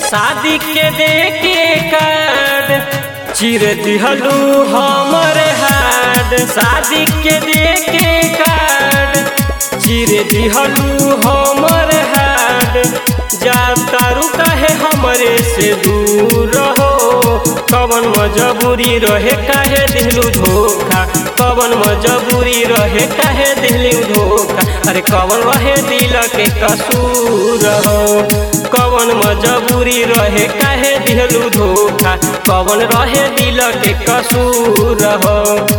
शादी के देके कार्ड चिर दिहलू हमर हाड शादी के देके कार्ड चिर दिहलू हमर हाड जा तारू काहे हमरे से दूर हो कवन मजबूरी रहे काहे दिलू धोखा कवन मजबूरी रहे काहे दिलू धोखा अरे कवन रहे दिल के कसूर हो कवन मजबूरी रहे काहे दिलू धोखा कवन रहे दिल के कसूर हो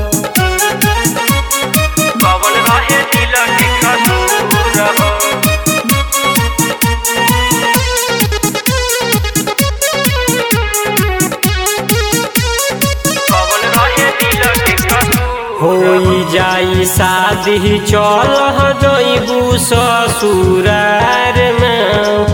कवन रहे दिल के कसूर हो कवन रहे दिल के कसूर होई जाई शादी चल जइबू ससुरार में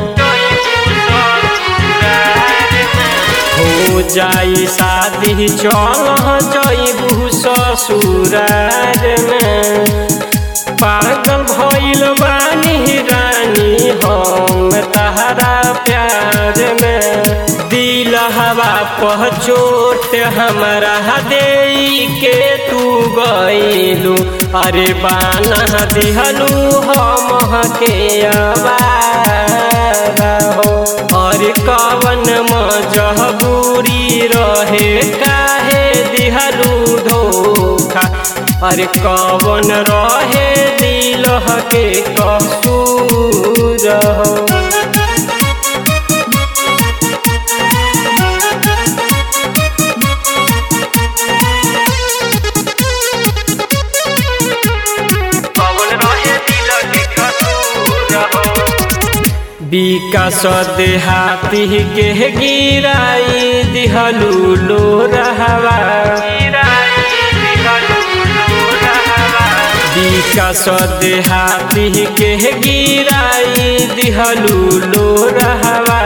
हो जाई शादी चल जइबू ससुरार में पागल भइल बानी रानी हम तहरा प्यार में दिल हवा पहचोट हमरा दे के तू गइलू अरे बाना दिहलू हम के आवारा हो अरे कवन मजबूरी रहे काहे दिहलू धोखा अरे कवन रहे दिल के कसूर हो कवन रहे दिल के कसूर हो विकास देहाती के गिराई दिहलू लो रहवा विकास देहाती के गिराई दिहलू लो रहवा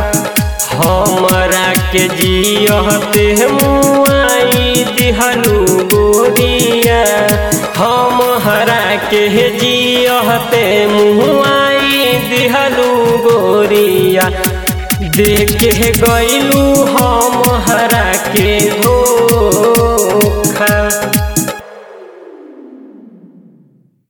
हमरा के जियते मुआई दिहलू गोरिया हम हरा के जियते मुआई दिहलू गोरिया देख के गइलू हम हरा के हो